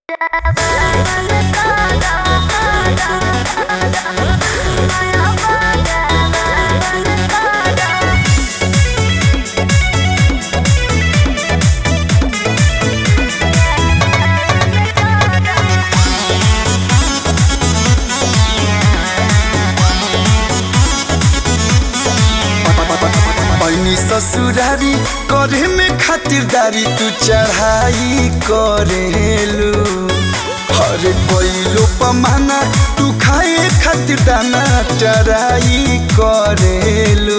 पैनी ससुरारी करे में खातिरदारी तू चढ़ाई करेलू हरे कोइलो पमाना तू खाए खातिर दाना चराई करेलू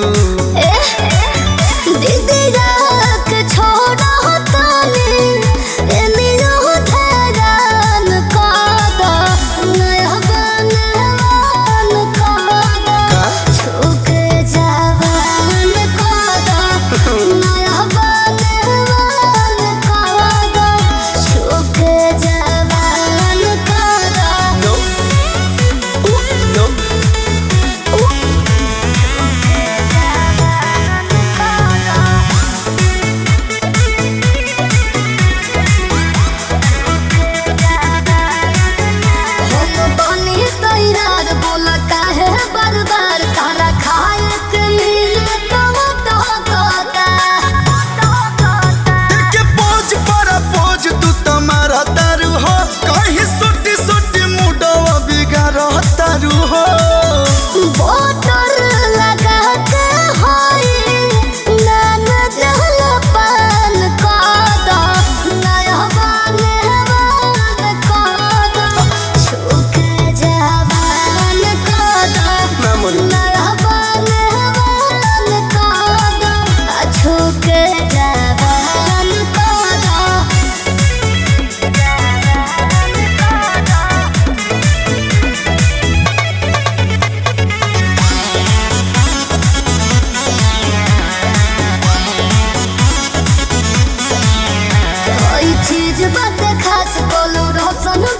No. Ooh, no. बार बार तारा खाए के मिले तो तो के पोज पर पोज तू तुम्हारा तारू हो कहीं सुटी सुटी मुडवा बिगाड़ तारू हो बोतल लगा के होई नान जल पान कादा नया बाने बान कादा छुके जवान कादा ना मोरी नया बाने बान कादा छुके जवान कादा कोई चीज बात खास बोलू रोशन